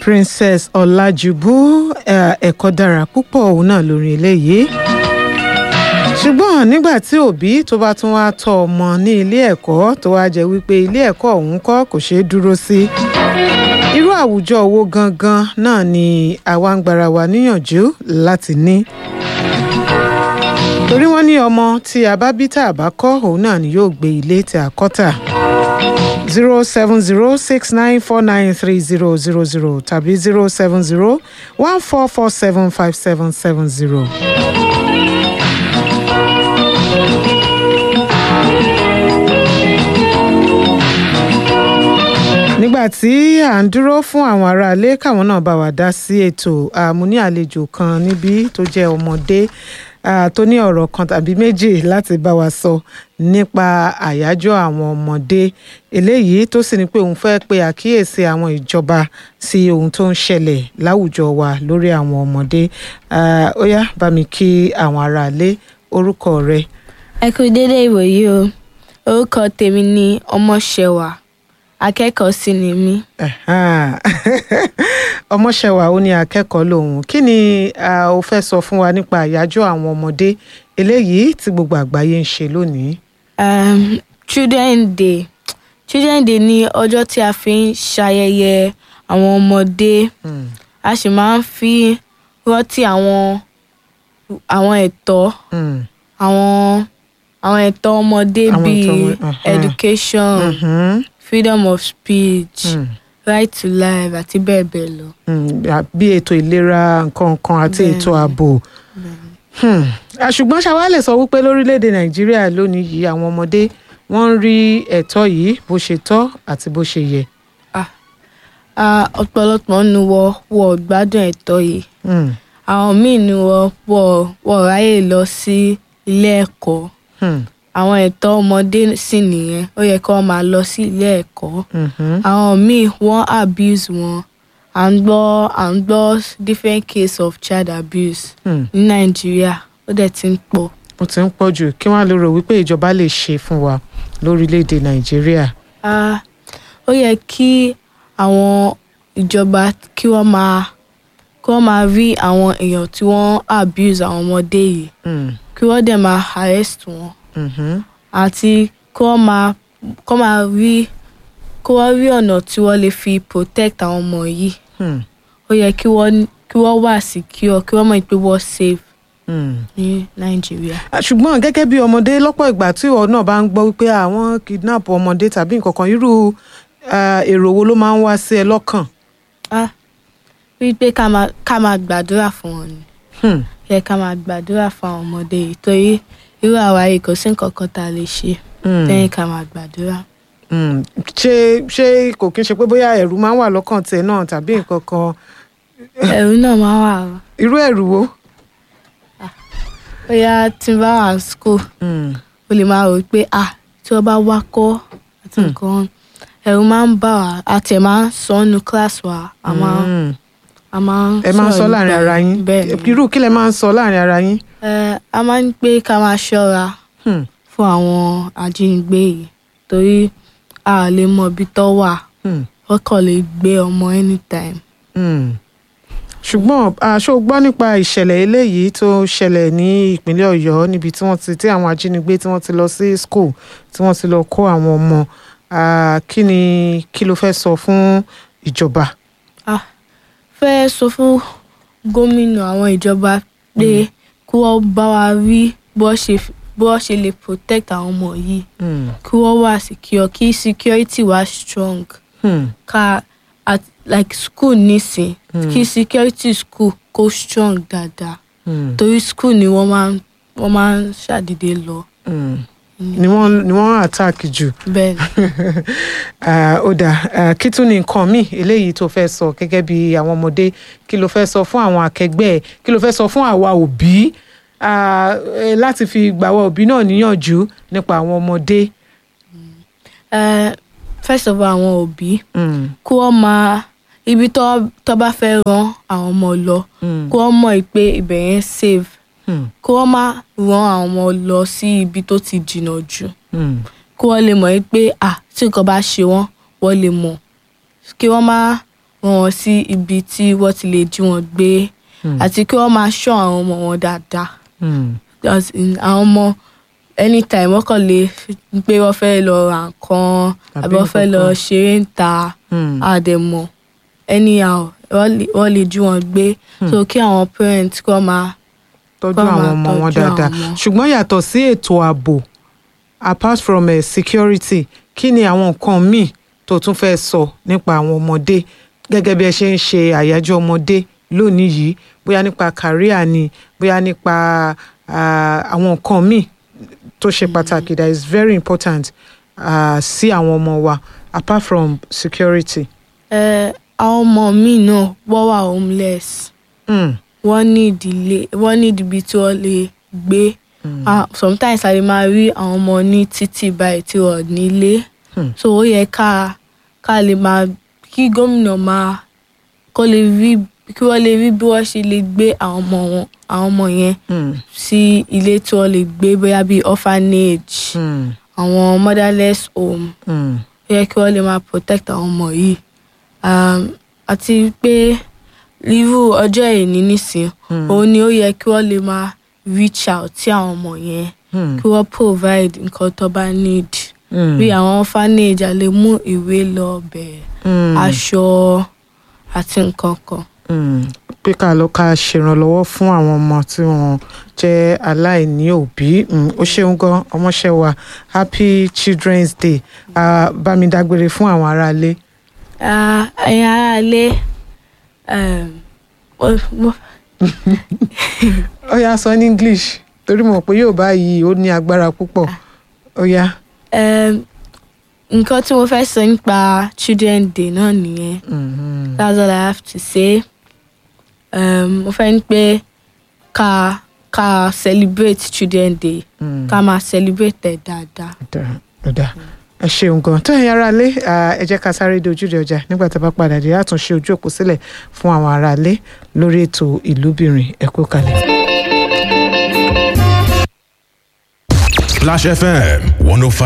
princess ọlájúbú eh, ẹ̀kọ́ dára púpọ̀ òun náà lórí eléyìí ṣùgbọ́n nígbà tí òbí tó bá tún wá tọ́ ọmọ ní ilé ẹ̀kọ́ tó wá jẹ́ wípé ilé ẹ̀kọ́ ọ̀hún kọ́ kò ṣeé dúró sí irú àwùjọ wo gangan náà ni àwa ń gbára wa níyànjú láti ní torí wọ́n ní ọmọ tí a bá bí tá a bá kọ́ òun náà ni yóò gbé ilé tí a kọ́ tà zero seven zero six nine four nine three zero zero zero tàbí zero seven zero one four four seven five seven seven zero. nígbà tí à ń dúró fún àwọn aráalé káwọn náà bá wa dá sí ètò àmú ní àlejò kan níbí tó jẹ́ ọmọdé ah, tó ní ọ̀rọ̀ kan tàbí méjì láti bá wa sọ nípa àyájọ́ àwọn ọmọdé eléyìí tó sì ní pé òun fẹ́ pe àkíyèsí àwọn ìjọba sí ohun tó ń ṣẹlẹ̀ láwùjọ wa lórí àwọn ọmọdé Ah, ó yá bá mi kí àwọn aráalé orúkọ rẹ. ẹ kú dédé ìwòyí o orúkọ tèmi ni ọmọṣẹwà akẹ́kọ̀ọ́ sì ni mí Ẹ̀hán. ọmọṣẹwà ó ní akẹ́kọ̀ọ́ lòun kí ni ah, o fẹ́ sọ fún wa nípa àyájọ́ àwọn ọmọdé eléyìí tí gbogbo àgbáyé ń ṣe lónìí. um, children day children day ní ọjọ́ tí a fi ń ṣayẹyẹ àwọn ọmọdé Hmm. a sì máa ń fi rántí àwọn àwọn ẹ̀tọ́ Hmm. àwọn àwọn ẹ̀tọ́ ọmọdé Àwọn bíi ẹ̀tọ́ wọn, aha. education Mhm. freedom of speech Hmm. right to life àti bẹ́ẹ̀ bẹ́ẹ̀ lọ. Hmm. Ah, bí ètò ìlera nǹkan nǹkan àti Bẹ́ẹ̀ni. ètò ààbò. Hmm. Ah, ṣùgbọ́n ṣàwa lè sọ wípé lórílẹ̀‐èdè nàìjíríà lónìí yìí àwọn ọmọdé wọ́n ń rí ẹ̀tọ́ yìí bó ṣe tọ́ àti bó ṣe yẹ. Ah, ọ̀pọ̀lọpọ̀ nu wọ wọ gbádùn ẹ̀tọ́ yìí Hmm. àwọn míì nu wọ wọ wọ ráyè lọ sí ilé ẹ̀kọ́ Hmm. àwọn ẹ̀tọ́ ọmọdé sì nìyẹn ó yẹ kí wọ́n máa lọ sí ilé ẹ̀kọ́ Mhm. àwọn míì wọ́n abuse wọn à ń gbọ́ à ń gbọ́ different case of child abuse Hmm. ní nàìjíríà ó dẹ̀ ti ń pọ̀. ó ti ń pọ̀ jù kí wọ́n á lè rò wípé ìjọba lè ṣe fún wa lórílẹ̀‐èdè nàìjíríà. Ah, ó yẹ kí àwọn ìjọba kí wọ́n máa kí wọ́n máa rí àwọn èèyàn tí wọ́n abuse àwọn ọmọdé yìí Hmm. kí wọ́n dẹ̀ máa arrest wọn Mhm. àti kí wọ́n máa kí wọ́n máa rí kí wọ́n rí ọ̀nà tí wọ́n lè fi protect àwọn ọmọ yìí Hmm. ó yẹ kí wọ́n kí wọ́n wà secure kí wọ́n mọ̀ pé wọ́n safe Hmm. ní nàìjíríà. Ah, ṣùgbọ́n gẹ́gẹ́ bí ọmọdé lọ́pọ̀ ìgbà tí ìwọ náà bá ń gbọ́ wípé àwọn kidnap ọmọdé tàbí nǹkan kan irú ah, èrò wo ló máa ń wá sí ẹ lọ́kàn. ah wípé ká máa ká máa gbàdúrà fún wọn ni. Hmm. yẹ ká máa gbàdúrà fún àwọn ọmọdé yìí torí irú àwa yìí kò sí nǹkan kan tá a lè ṣe Hmm. lẹ́yìn ká máa gbàdúrà. Hmm. ṣé ṣé kò kí n ṣe pé bóyá ẹ̀rù máa ń wà lọ́kàn tiẹ̀ náà tàbí nǹkan kan ẹ̀rù náà máa wà ó irú ẹ̀rù wo. bóyá tí n bá wà ní school Hmm. o lè máa rò pé ah tí wọ́n bá wá kọ́ àti nǹkan ẹ̀rù máa ń bà wá àti ẹ̀ máa ń sọ ọ́nù class wa a máa ń Hmm. a máa ń ẹ máa ń sọ sọ̀rọ̀ láàrin nípa ara ẹ̀. yín bẹ́ẹ̀ ni irú kí lẹ máa ń sọ láàrin ara yín. Ẹ, a máa ń pé ká máa ṣọ́ra Hmm. fún àwọn ajínigbé yìí torí a ò lè mọ ibi tó wà Hmm. wọ́n kàn lè gbé ọmọ anytime. Hmm. ṣùgbọ́n aṣọ gbọ́ nípa ìṣẹ̀lẹ̀ eléyìí tó ṣẹlẹ̀ ní ìpínlẹ̀ ọ̀yọ́ níbi tí wọ́n ti tí àwọn ajínigbé tí wọ́n ti lọ sí school tí wọ́n ti lọ kó àwọn ọmọ Ah, kí ni kí ló fẹ́ sọ fún ìjọba. Ah, fẹ́ sọ fún gómìnà àwọn ìjọba pé kí wọ́n bá wa rí bó ṣe bó ṣe lè protect àwọn ọmọ yìí Hmm. kí wọ́n wà secure kí security wà strong Hmm. ká at like school nísìn kí security school kó strong dáadáa Hmm. torí school ni wọ́n máa ń wọ́n máa ń ṣàdédé lọ Hmm. ni wọ́n ni wọ́n attack jù. bẹ́ẹ̀ ni. Ah, ó dáa Ah, kí tún ni nǹkan míì eléyìí tó fẹ́ sọ gẹ́gẹ́ bí àwọn ọmọdé kí ló fẹ́ sọ fún àwọn akẹgbẹ́ ẹ̀ kí ló fẹ́ sọ fún àwa òbí Ah, eh, láti fi gbà àwa òbí náà níyànjú nípa àwọn ọmọdé. Eh, first of all àwọn òbí Mm, kí wọ́n máa ibi tó tó bá fẹ́ rán àwọn ọmọ lọ mm, kí wọ́n mọ̀ pé ibẹ̀ yẹn safe mm, kí wọ́n má rán àwọn ọmọ lọ sí ibi tó ti jìnnà jù mm, kí wọ́n lè mọ̀ pé à tí nǹkan bá ṣe wọ́n wọ́n lè mọ̀ kí wọ́n má rán wọn sí ibi tí wọ́n ti lè jí wọn gbé àti kí wọ́n máa ṣọ́ àwọn ọmọ wọn dáadáa Hmm. As in, àwọn ọmọ anytime wọ́n kàn lè pé wọ́n fẹ́ lọ ra nǹkan Àbí àbí wọ́n fẹ́ lọ nǹkan. ṣeré ń ta Hmm. àdẹ̀mọ̀ anyhow wọ́n lè- wọ́n lè jí wọn gbé so kí àwọn parents kọ́ máa tọ́jú Kọ́ àwọn máa ọmọ wọn tọ́jú dáadáa àwọn ọmọ. ṣùgbọ́n yàtọ̀ sí ètò ààbò apart from uh, security kí ni àwọn nǹkan míì tó tún fẹ́ sọ nípa àwọn ọmọdé gẹ́gẹ́ bí ẹ ṣe ń ṣe àyájọ́ ọmọdé lónìí yìí bóyá nípa career ni bóyá nípa ah, àwọn nǹkan míì tó ṣe pàtàkì that is very important ah, sí àwọn ọmọ wa apart from security. ẹ àwọn ọmọ míì náà wọ́n wà homeless Mm. wọ́n ní ìdílé wọ́n ní ibi tí wọ́n lè gbé Ah, sometimes a lè máa rí àwọn ọmọ ní títì báyìí tí wọ́n nílé Hmm. so ó yẹ ká ká lè máa kí gómìnà máa kó lè rí kí wọ́n lè rí bí wọ́n ṣe lè gbé àwọn ọmọ wọn àwọn ọmọ yẹn Mm. sí ilé tí wọ́n lè gbé bóyá bíi orphanage Mm. àwọn motherless home Mm. ó yẹ kí wọ́n lè máa protect àwọn ọmọ yìí um, àti pé irú ọjọ́ ìní nísìn òun ni ó yẹ kí wọ́n lè máa reach out sí àwọn ọmọ yẹn Mm. kí wọ́n provide nǹkan tó bá need Mm. bí àwọn orphanage a lè mú ìwé lọ bẹ̀ Mm. aṣọ àti nǹkan kan. Mm, pé ká lọ ká ṣèrànlọ́wọ́ fún àwọn ọmọ tí wọ́n jẹ́ aláìní òbí Mm, ó ṣeun gan ọmọọṣẹ́ wa happy children's day Ah, bá mi dágbére fún àwọn aráalé. Ah, ẹ̀yin aráalé um, mo- mo- ó yá sọ ní english torí mo mọ̀ pé yóò bá yìí ó ní agbára púpọ̀ ó yá. um, nǹkan tí mo fẹ́ sọ nípa children day náà nìyẹn. Mhm. That's all I have to say. Um, mo fẹ́ ní pé ká ká celebrate children day Mm. ká máa celebrate ẹ̀ dáadáa. Dáa, ó dáa. ẹ ṣeun gan tó ẹ̀yin aráalé ah, ẹ jẹ́ ká sáré dé ojúde ọjà nígbà tá a bá padà dé àtúnṣe ojú òpó sílẹ̀ fún àwọn aráalé lórí ètò ìlúbìnrin ẹ kú kalẹ̀. Splash FM 105.